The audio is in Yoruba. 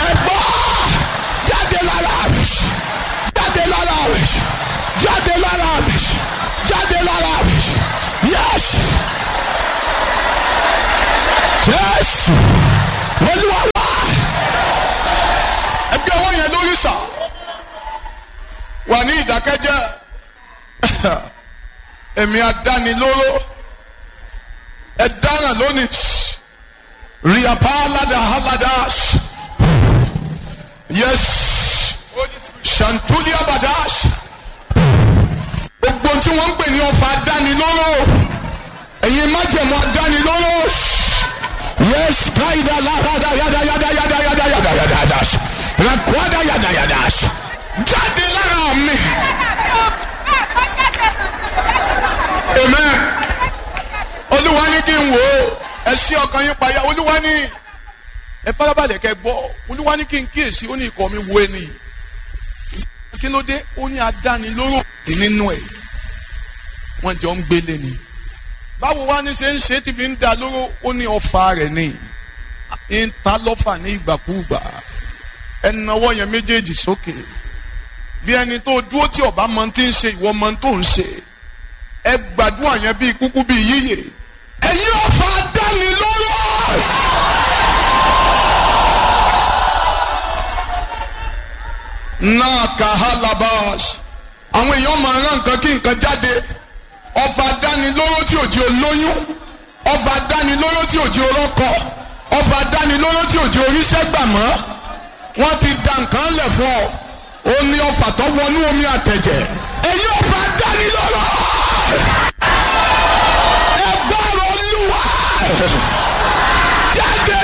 ẹgbọ́ jáde lára mi jáde lára mi jáde lára mi jáde lára mi yes jésù olúwa wá ẹgbẹ́ ọwọ́ yẹn lórí sà wà ní ìdákẹ́jẹ́ èmi adánilóró ẹ dáràn lónìí riapa alada alada yes shantuli abada gbogbo tí wọ́n ń pè ní ọfà adánilóró ẹ̀yin májẹ̀mú adánilóró yes kaida larada yada yada yada yada yada yada yada rakwada yada yada jáde lára mi. amen olúwa ní kí n wò ó ẹ ṣí ọkàn yín payá olúwa ní ẹ farabalẹ̀ kẹ gbọ́ olúwa ní kí n kíyèsí ó ní ikọ̀ mi wo ẹni yìí kí ló dé ó ní adánilóró nínú ẹ̀ wọ́n jọ ń gbélé ni báwo wá ní ṣe ń ṣe tí fi ń da lóró ó ní ọfà rẹ̀ ní ń ta lọ́fà ní ìgbàkúùgbà ẹnáwó yẹn méjèèjì sókè bí ẹni tó dúró tí ọba mọ tí ń ṣe ìwọ mọ tó ń ṣe ẹ gbàdúrà yẹn bíi kúkú bíi yíyè ẹ̀yin ọ̀fà dánilóró. náà kàhálàbàs àwọn èèyàn máa rán nǹkan kí nǹkan jáde ọ̀fà dánilóró tí òjì olóyún ọ̀fà dánilóró tí òjì orọ́kọ ọ̀fà dánilóró tí òjì oríṣẹ́ gbà mọ́ wọ́n ti da nǹkan lẹ̀ fún ọ ó ní ọ̀fà tó wọnú omi àtẹ̀jẹ̀ ẹ̀yin ọ̀fà dánilóró ẹgbọ́rọ̀ olúwa jáde